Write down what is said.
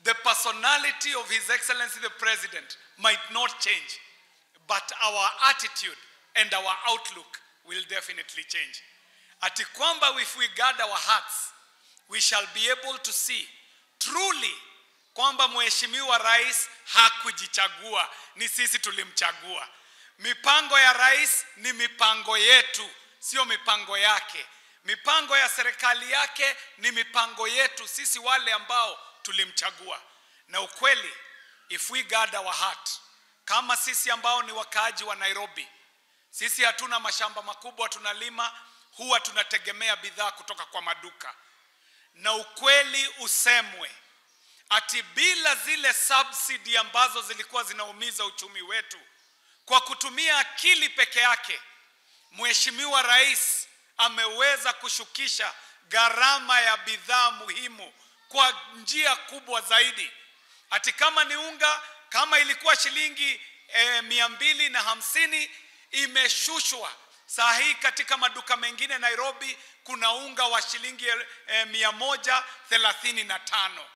the personality of His Excellency the President might not change, but our attitude and our outlook will definitely change. Ati kwamba if we guard our hearts, we shall be able to see truly kwamba mheshimiwa rais hakujichagua, ni sisi tulimchagua. Mipango ya rais ni mipango yetu, sio mipango yake. Mipango ya serikali yake ni mipango yetu sisi wale ambao tulimchagua. Na ukweli, if we guard our heart, kama sisi ambao ni wakaaji wa Nairobi, sisi hatuna mashamba makubwa tunalima, huwa tunategemea bidhaa kutoka kwa maduka. Na ukweli usemwe, ati bila zile subsidy ambazo zilikuwa zinaumiza uchumi wetu, kwa kutumia akili peke yake, Mheshimiwa Rais ameweza kushukisha gharama ya bidhaa muhimu kwa njia kubwa zaidi. Ati kama ni unga, kama ilikuwa shilingi eh, mia mbili na hamsini imeshushwa saa hii katika maduka mengine Nairobi kuna unga wa shilingi eh, mia moja thelathini na tano.